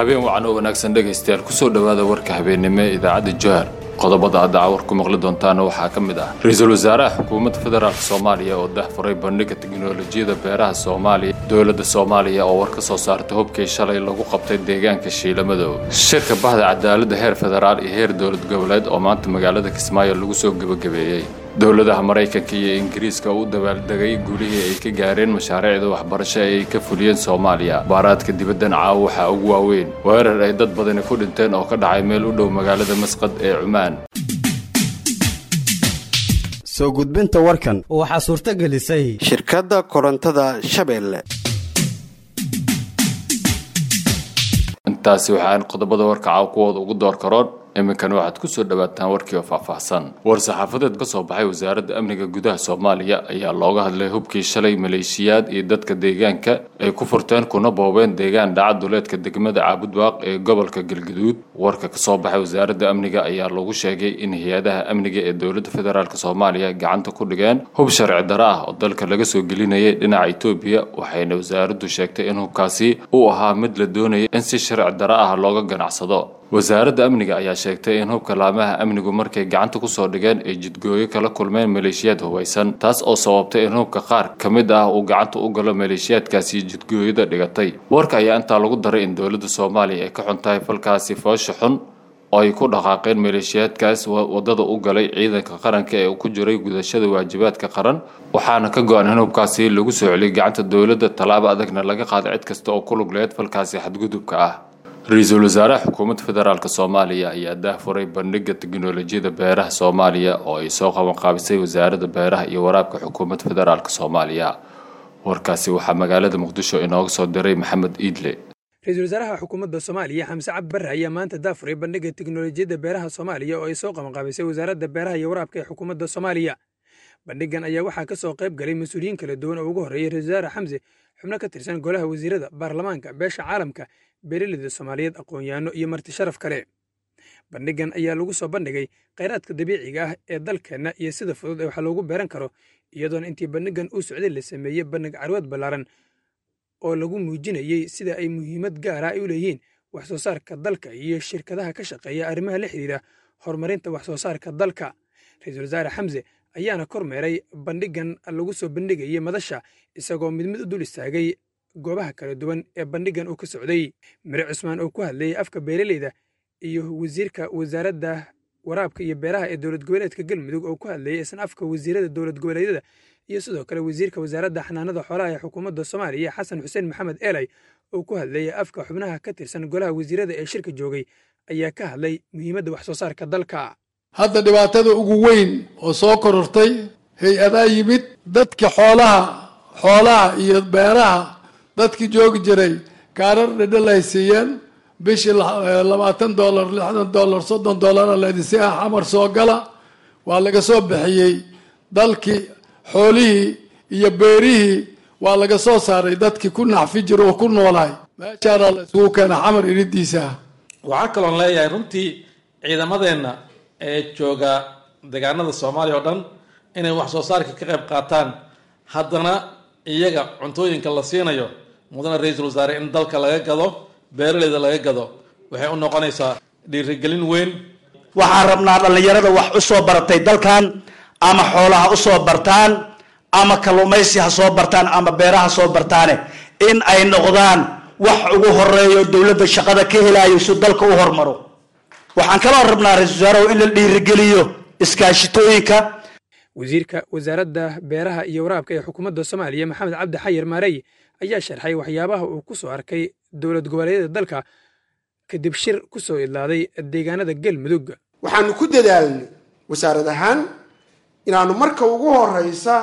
habeen wacan oo wanaagsan dhegaystayaal kusoo dhowaada warka habeennimo ee idaacadda johar qodobada hadda cawar ku maqli doontaana waxaa ka mid ah ra-iisul wasaaraha xukuumadda federaalk soomaaliya oo dahfuray bandhiga teknolojiyada beeraha soomaaliya dowladda soomaaliya oo war ka soo saartay hubkii shalay lagu qabtay deegaanka shiilamadow shirka bahda cadaaladda heer federaal iyo heer dowlad goboleed oo maanta magaalada kismaayo lagu soo gebagabeeyey dowladaha maraykanka iyo ingiriiska oo u dabaaldegay guulihii ay ka gaareen mashaariicda waxbarasho ee ay ka fuliyeen soomaaliya baaraadka dibaddan caawa waxaa ugu waaweyn weerar ay dad badani ku dhinteen oo ka dhacay meel u dhow magaalada masqad ee cumaan soo gudbinta warkan waxaa suurto gelisay shirkadda korontada shabeelle intaasi waxaan qodobada warka caaw kuwooda ugu door karoon iminkana waxaad ku soo dhowaataan warkii oo faahfaahsan war-saxaafadeed ka soo baxay wasaaradda amniga gudaha soomaaliya ayaa looga hadlay hubkii shalay maleeshiyaad iyo dadka deegaanka ay ku furteen kuna boobeen deegaan dhaca duleedka degmada caabudwaaq ee gobolka galgaduud warka ka soo baxay wasaaradda amniga ayaa lagu sheegay in hay-adaha amniga ee dowladda federaalk soomaaliya gacanta ku dhigeen hub sharci daro ah oo dalka laga soo gelinayay dhinaca etoobiya waxayna wasaaraddu sheegtay in hubkaasi uu ahaa mid la doonaya in si sharci daro ah looga ganacsado wasaaradda amniga ayaa sheegtay in hubka laamaha amnigu markay gacanta kusoo dhigeen ay jidgooyo kala kulmeen maleeshiyaad hubaysan taas oo sababtay in hubka qaar ka mid ah uu gacanta u galo maleeshiyaadkaasi jidgooyada dhigatay warka ayaa intaa lagu daray in dowladda soomaaliya ay ka xun tahay falkaasi foosha xun oo ay ku dhaqaaqeen maleeshiyaadkaas wadada u galay ciidanka qaranka ee ku jiray gudashada waajibaadka qaran waxaana ka go-an in hubkaasi lagu soo celiyay gacanta dowladda tallaabo adagna laga qaaday cid kasta oo ku lug leed falkaasi xadgudubka ah ra-iisul wasaaraha xukuumadda federaalk soomaaliya ayaa dahfuray bandhiga teknolojiyada beeraha soomaaliya oo ay soo qabanqaabisay wasaaradda beeraha iyo waraabka xukuumadda federaalk soomaaliya warkaasi waxaa magaalada muqdisho inooga soo diray maxamed iidle ra-iisul wasaaraha xukuumadda soomaaliya xamse cabdi barre ayaa maanta daafuray bandhiga teknolojiyadda beeraha soomaaliya oo ay soo qabanqaabisay wasaaradda beeraha iyo waraabka ee xukuumadda soomaaliya bandhigan ayaa waxaa ka soo qayb galay mas-uuliyiin kala duwan oo ugu horreeyay ra-isul wasaare xamse xubno ka tirsan golaha wasiirada baarlamaanka beesha caalamka beeraleyda soomaaliyeed aqoon-yahanno iyo marti sharaf kale bandhigan ayaa lagu soo bandhigay khayraadka dabiiciga ah ee dalkeenna iyo sida fudud ee wax loogu beeran karo iyadoona intii bandhigan uu socday la sameeyey bandhig carwaad ballaaran oo lagu muujinayey sida ay muhiimad gaara ay u leeyihiin wax soo saarka dalka iyo shirkadaha ka shaqeeya arrimaha la xidhiira horumarinta wax soo saarka dalka ra-iisul wasaare xamse ayaana kormeeray bandhigan lagu soo bandhigayay madasha isagoo mid mid u dul istaagay goobaha kala duwan ee bandhigan uu ka socday mire cusmaan oo ku hadlayay afka beeraleyda iyo wasiirka wasaaradda waraabka iyo beeraha ee dowlad goboleedka galmudug oo ku hadlayay isna afka wasiirada dowlad goboleedyada iyo sidoo kale wasiirka wasaaradda xanaanada xoolaha ee xukuumadda soomaaliya xasan xuseen maxamed eelay oo ku hadlayay afka xubnaha ka tirsan golaha wasiirada ee shirka joogay ayaa ka hadlay muhiimadda wax soo saarka dalka hadda dhibaatada ugu weyn oo soo korortay hay-adaa yimid dadka xoolaha xoolaha iyo beeraha dadkii joogi jiray kaarar dhedhel ay siiyeen bishii labaatan dollar lixdan dollar soddon dollara leedisi ah xamar soo gala waa laga soo bixiyey dalkii xoolihii iyo beerihii waa laga soo saaray dadkii ku naxfi jira oo ku noolahay meeshaana la isugu keena xamar iridiisa ah waxaa kaloon leeyahay runtii ciidamadeenna ee jooga deegaanada soomaaliya oo dhan inay wax soo saarka ka qayb qaataan haddana iyaga cuntooyinka la siinayo mudane ra-iisul wasaare in dalka laga gado beeraleyda laga gado waxay u noqonaysaa dhiirigelin weyn waxaan rabnaa dhallinyarada wax u soo baratay dalkan ama xoolaha u soo bartaan ama kalluumaysi ha soo bartaan ama beeraha soo bartaane in ay noqdaan wax ugu horeeyo dowladda shaqada ka helayo si dalka u hormaro waxaan kaloo rabnaa ra-isul wasaarehu in la dhiirigeliyo iskaashitooyinka wasiirka wasaaradda beeraha iyo waraabka ee xukuumadda soomaaliya maxamed cabdi xayir maarey ayaa sharxay waxyaabaha uu ku soo arkay dowlad goboleedyada dalka kadib shir ku soo idlaaday deegaanada galmudug waxaanu ku dadaalnay wasaarad ahaan inaanu marka ugu horeysa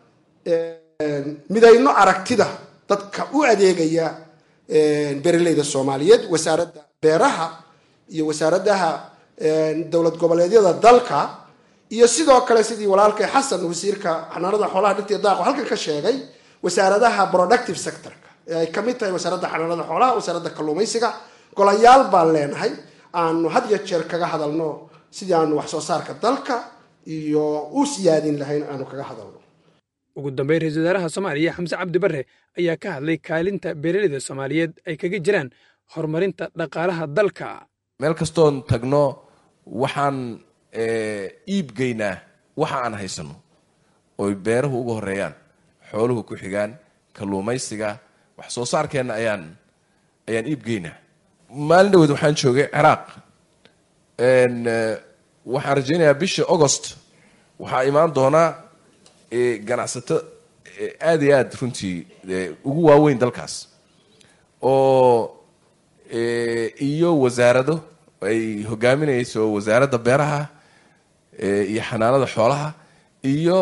midayno aragtida dadka u adeegaya beeraleyda soomaaliyeed wasaaradda beeraha iyo wasaaradaha dowlad goboleedyada dalka iyo sidoo kale sidii walaalkay xasan wasiirka xanaanada xoolaha dhirtiya daaqo halkan ka sheegay wasaaradaha productive sectorka ee ay kamid tahay wasaaradda xanaanada xoolaha wasaaradda kalluumaysiga golayaal baan leenahay aanu had iyo jeer kaga hadalno sidii aanu wax soo saarka dalka iyo u siyaadin lahayn aanu kaga hadalno ugu dambeyn ra-iisul wasaaraha soomaaliya xamse cabdi barre ayaa ka hadlay kaalinta beeraleyda soomaaliyeed ay kaga jiraan horumarinta dhaqaalaha dalka meel kastoon tagno waxaan iibgeynaa waxa aan haysano oy beeruhu uga horeeyaan xooluhu ku xigaan kalluumaysiga wax soo saarkeenna ayaan ayaan iibgeynaa maalin dhaweed waxaan joogay ciraaq waxaan rajaynayaa bisha augost waxaa imaan doonaa ganacsato aad iyo aad runtii ugu waaweyn dalkaas oo iyo wasaarado ay hogaaminayso wasaaradda beeraha iyo xanaanada xoolaha iyo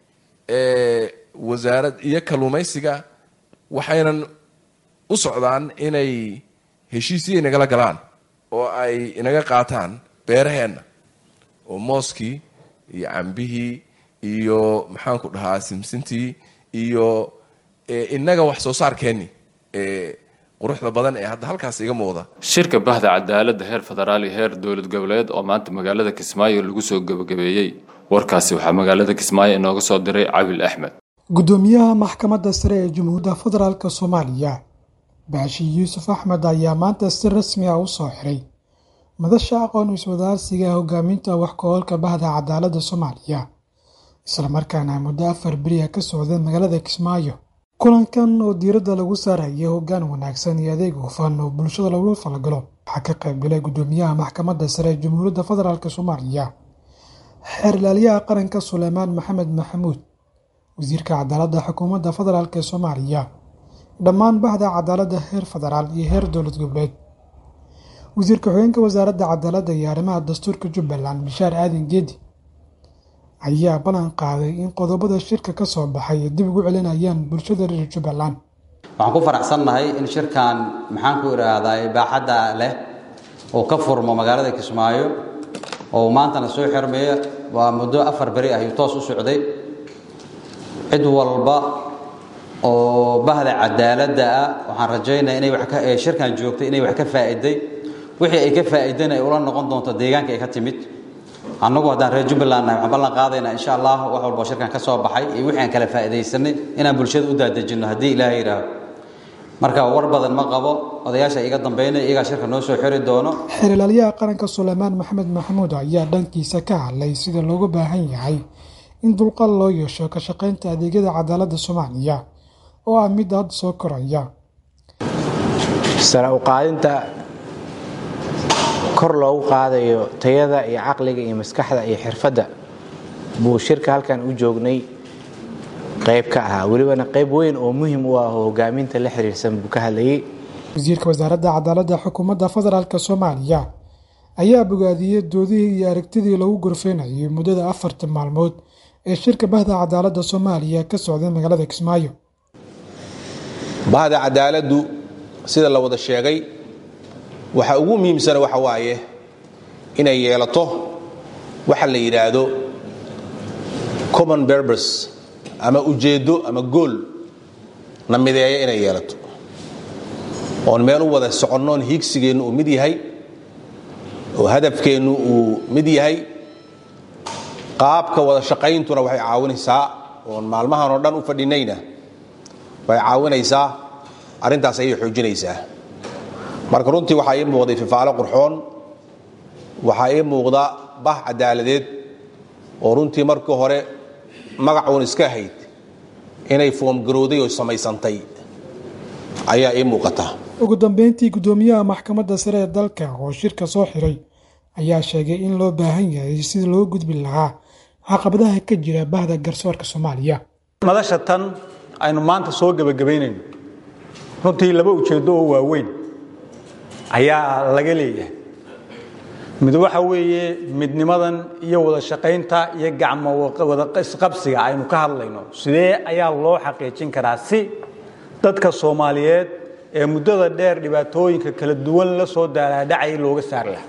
wasaarad iyo kalluumaysiga waxaynan u socdaan inay heshiisiyay nagala galaan oo ay inaga qaataan beeraheenna oo mooskii iyo cambihii iyo maxaanku dhahaa simsintii iyo inaga wax soo saarkeenni quruxda badan ee hadda halkaas iga muuqda shirka bahda cadaaladda heer federaal iyo heer dowlad goboleed oo maanta magaalada kismaayo lagu soo gebagabeeyey warkaasi waxaa magaalada kismaayo inooga soo diray cabil axmed gudoomiyaha maxkamadda sare ee jamhuuriyadda federaalk soomaaliya baashi yuusuf axmed ayaa maanta si rasmi ah u soo xiray madasha aqoon iswadaarsiga hogaaminta wax ka-oolka bahda cadaaladda soomaaliya islamarkaana muddo afar beriya ka socda magaalada kismaayo kulankan oo diiradda lagu saaraya hoggaan wanaagsan iyo adeeg hufan oo bulshada lagula falgalo waxaa ka qaybgalay gudoomiyaha maxkamadda sare ee jamhuuriyadda federaalk soomaaliya xeer ilaaliyaha qaranka suleymaan maxamed maxamuud wasiirka cadaaladda xukuumadda federaalk ee soomaaliya dhammaan bahda cadaaladda heer federaal iyo heer dowlad goboleed wasiirka xogeenka wasaaradda cadaaladda iyo arrimaha dastuurka jubbaland bishaar aadan geedi ayaa ballan qaaday in qodobada shirka ka soo baxay ay dib ugu celinayaan bulshada reer jubbaland waxaan ku faraxsannahay in shirkan maxaan ku idhaahdaa baaxadda leh oo ka furmo magaalada kismaayo oo maantana soo xirmeeya waa muddo afar beri ah ayuu toos u socday cid walba oo bahda cadaaladda ah waxaan rajaynaya inay wax ka shirkan joogtay inay wax ka faa'iday wixii ay ka faa'iideen ay ula noqon doonto deegaanka ay ka timid annagu haddaan reer jubbaland nahay waxaan ballan qaadaynaa insha allah wax walba shirkan ka soo baxay iyo wixii aan kala faa'iidaysanay inaan bulshada u daadejinno haddii ilaahay yidhaaho marka war badan ma qabo odayaasha iga dambeynaya iyagaa shirka noo soo xiri doono xeer ilaaliyaha qaranka suleymaan maxamed maxamuud ayaa dhankiisa ka hadlay sida loogu baahan yahay in dulqaad loo yeesho ka shaqaynta adeegyada cadaaladda soomaaliya oo ah mid hadda soo koraya sare u qaadinta kor loogu qaadayo tayada iyo caqliga iyo maskaxda iyo xirfadda buu shirka halkan u joognay qayb ka ahaa welibana qayb weyn oo muhim u ah oo hogaaminta la xiriirsan buu ka hadlayay wasiirka wasaaradda cadaaladda xukuumadda federaalk soomaaliya ayaa bogaadiyey doodihii iyo aragtidii lagu gorfeynayay muddada afartan maalmood ee shirka bahda cadaaladda soomaaliya ka socday magaalada kismaayo bahda cadaaladdu sida la wada sheegay waxa ugu muhiimsana waxa waaye inay yeelato waxa la yidhaahdo common berbers ama ujeeddo ama gool na mideeya inay yeelato oon meel u wada soconnoon hiigsigeennu uu mid yahay oo hadafkeennu uu mid yahay qaabka wada shaqayntuna waxay caawinaysaa oon maalmahan oo dhan u fadhinayna way caawinaysaa arrintaas ayay xoojinaysaa marka runtii waxaa ii muuqday fifaalo qurxoon waxaa ii muuqda bah cadaaladeed oo runtii markii hore magac uun iska ahayd inay foomgarowday oo samaysantay ayaa ii muuqata ugu dambeyntii gudoomiyaha maxkamadda sare ee dalka oo shirka soo xiray ayaa sheegay in loo baahan yahay sida loo gudbi lahaa caqabadaha ka jira bahda garsoorka soomaaliya madasha tan aynu maanta soo gebagabaynayno runtii laba ujeeddo oo waaweyn ayaa laga leeyahay mid waxa weeye midnimadan iyo wada shaqaynta iyo gacmo wada isqabsiga aynu ka hadlayno sidee ayaa loo xaqiijin karaa si dadka soomaaliyeed ee muddada dheer dhibaatooyinka kala duwan la soo daalaadhacay looga saari lahaa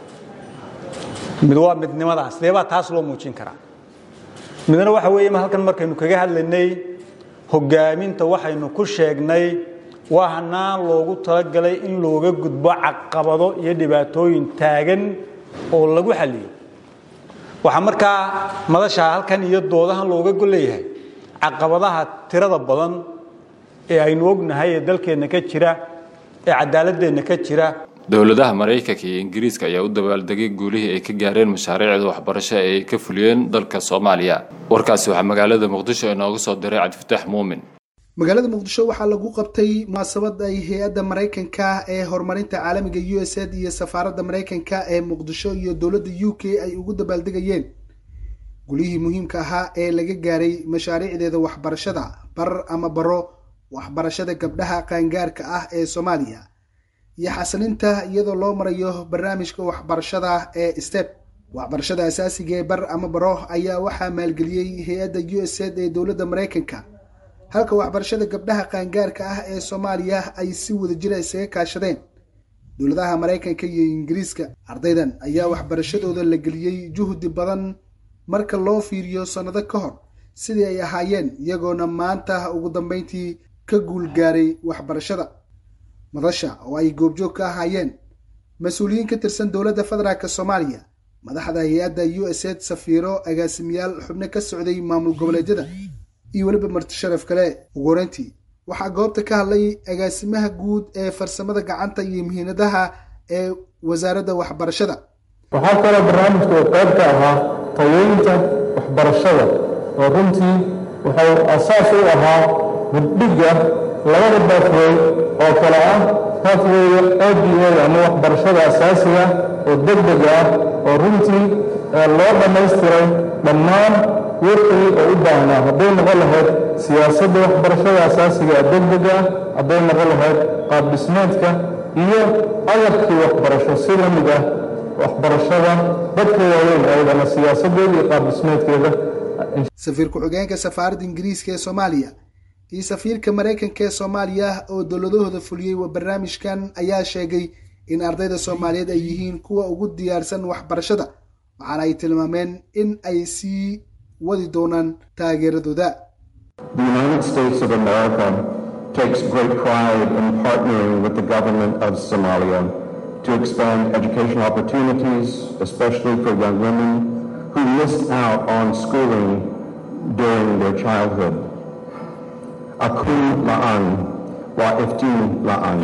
mid waa midnimadaa sidee baa taas loo muujin karaa midna waxa weeye halkan markaynu kaga hadlaynay hogaaminta waxaynu ku sheegnay waa hanaan loogu talagalay in looga gudbo caqabado iyo dhibaatooyin taagan oo lagu xaliyo waxaa markaa madashaa halkan iyo doodahan looga golleeyahay caqabadaha tirada badan ee aynu ognahay ee dalkeenna ka jira ee cadaaladeenna ka jira dowladaha maraykanka iyo ingiriiska ayaa u dabaaldegay guulihii ay ka gaareen mashaariicda waxbarasho ee ay ka fuliyeen dalka soomaaliya warkaasi waxaa magaalada muqdisho inooga soo diray cabdifataax muumin magaalada muqdisho waxaa lagu qabtay munaasabad ay hay-adda maraykanka ee horumarinta caalamiga u s ad iyo safaaradda maraykanka ee muqdisho iyo dowladda u k ay ugu dabaaldegayeen gulihii muhiimka ahaa ee laga gaaray mashaariicdeeda waxbarashada bar ama baro waxbarashada gabdhaha qaangaarka ah ee soomaaliya iyo xasilinta iyadoo loo marayo barnaamijka waxbarashada ee step waxbarashada asaasiga ee bar ama baro ayaa waxaa maalgeliyey hay-adda u s ad ee dowladda maraykanka halka waxbarashada gabdhaha qaangaarka ah ee soomaaliya ay si wadajira isaga kaashadeen dowladaha maraykanka iyo ingiriiska ardaydan ayaa waxbarashadooda la geliyey juhdi badan marka loo fiiriyo sannado ka hor sidii ay ahaayeen iyagoona maanta ugu dambeyntii ka guul gaaray waxbarashada madasha oo ay goobjoog ka ahaayeen mas-uuliyiin ka tirsan dowladda federaalk soomaaliya madaxda hay-adda u s ad safiiro agaasimayaal xubno ka socday maamul goboleedyada iyo weliba marti sharaf kale ugu horeyntii waxaa goobta ka hadlay agaasimaha guud ee farsamada gacanta iyo muhiimadaha ee wasaaradda waxbarashada waxaa kaloo barnaamijka uu qayb ka ahaa tayeynta waxbarashada oo runtii wuxuu asaas u ahaa hurdhigga labada baafwey oo kale ah baafweyga oda ama waxbarashada asaasiga oo degdeg ah oo runtii loo dhammaystiray dhammaan wixii oo u baahnaa hadday noqon lahayd siyaasadda waxbarashada asaasiga ee degdega hadday noqon lahayd qaab dhismeedka iyo agabkii waxbarasho si la mid ah waxbarashada dadka waaweyn ayadana siyaasadeeda iyo qaab dhismeedkeeda safiir ku-xigeenka safaaradda ingiriiska ee soomaaliya iyo safiirka maraykanka ee soomaaliya oo dowladahooda fuliyey wa barnaamijkan ayaa sheegay in ardayda soomaaliyeed ay yihiin kuwa ugu diyaarsan waxbarashada waxaana ay tilmaameen in ay sii wadi doonaan taageeradooda The United States of America takes great pride in partnering with the government of Somalia to expand education opportunities, especially for young women who missed out on schooling during their childhood. Akun la'an wa iftin la'an.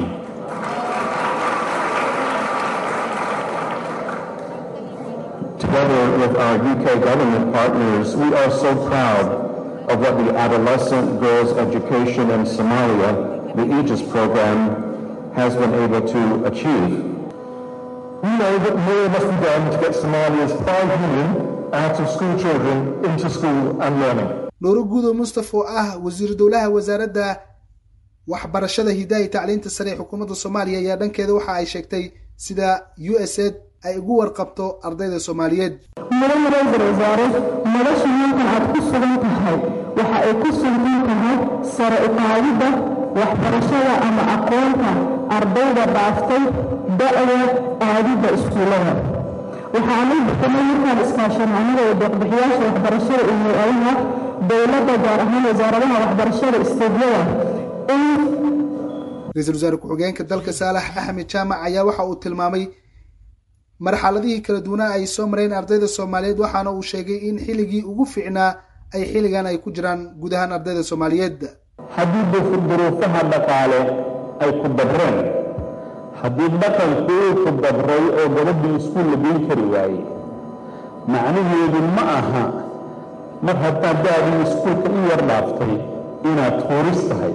Together with our UK government partners, we are so proud of what the Adolescent Girls Education in Somalia, the Aegis program, has been able to achieve. We know that more must be done to get Somalia's 5 million out of school children into school and learning. nuuro guudo mustaf oo ah wasiir dowlaha wasaaradda waxbarashada hidaha iyo tacliinta sare ee xukuumadda soomaaliya ayaa dhankeeda waxa ay sheegtay sida u s ad ay ugu warqabto ardayda soomaaliyeed mudan ra-iisul wasaare nolosha halkan aad ku sugan tahay waxa ay ku sugan tahay sare u qaadidda waxbarashada ama aqoonta ardayda dhaaftay da'da aadidda iskuullada waxaanu bixinay markaan iskaashanaanada iyo deeqbixiyaasha waxbarashada iyo hay-adaha dowladda gaar ahaan wasaaradaha waxbarashada isteedyada in ra-iisul wasaare ku-xigeenka dalka saalax axmed jaamac ayaa waxa uu tilmaamay marxaladihii kala duwanaa ay soo mareen ardayda soomaaliyeed waxaana uu sheegay in xilligii ugu fiicnaa ay xilligan ay ku jiraan guud ahaan ardayda soomaaliyeed haddii duruufaha dhaqaale ay ku dabreen haddii dhaqanku uu ku dabray oo gabadhii iskuul la geyn kari waayey macnaheedu ma aha mar haddaad da-dii iskuulka u yar dhaaftay inaad tuuris tahay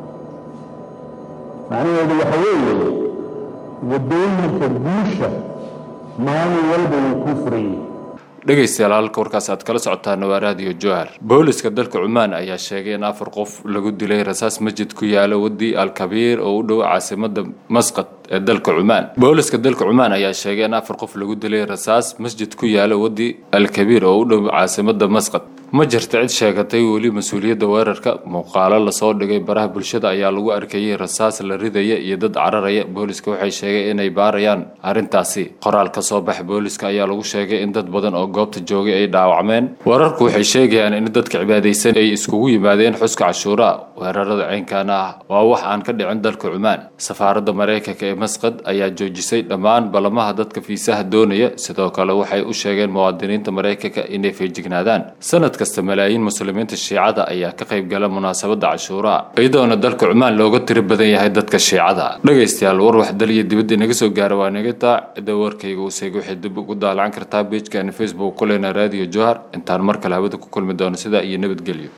macnaheedu waxa weeye waddooyinka guusha maalin walba wuu kuu furan yahay dhegaystayaal halka warkaas aad kala socotaan waa raadiyo jowhar booliska dalka cumaan ayaa sheegay in afar qof lagu dilay rasaas masjid ku yaala wadi alkabiir oo u dhow caasimada masqad ee dalka cumaan booliska dalka cumaan ayaa sheegay in afar qof lagu dilay rasaas masjid ku yaala wadi alkabiir oo u dhow caasimada masqad ma jirta cid sheegatay weli mas-uuliyadda weerarka muuqaalo lasoo dhigay baraha bulshada ayaa lagu arkayay rasaas la ridaya iyo dad cararaya booliska waxay sheegay inay baarayaan arrintaasi qoraal ka soo bax booliska ayaa lagu sheegay in dad badan oo goobta joogay ay dhaawacmeen wararku waxay sheegayaan in dadka cibaadaysan ay iskugu yimaadeen xuska cashuura weerarada ceenkaana ah waa wax aan ka dhicin dalka cumaan safaaradda maraykanka ee masqad ayaa joojisay dhammaan ballamaha dadka fiisaha doonaya sidoo kale waxay u sheegeen muwaadiniinta maraykanka inay feejignaadaan sanad kasta malaayiin muslimiinta shiicada ayaa ka qayb gala munaasabada cashuuraha iyadoona dalka cumaan looga tiri badan yahay dadka shiicada dhegaystayaal war wax daliya dibadda inaga soo gaara waa naga taa cidda warkayga useeg waxay dib ugu daalacan kartaa beejkaani facebook kulena radio johar intaan mar kale hawada ku kulmi doono sidaa iyo nabadgelyo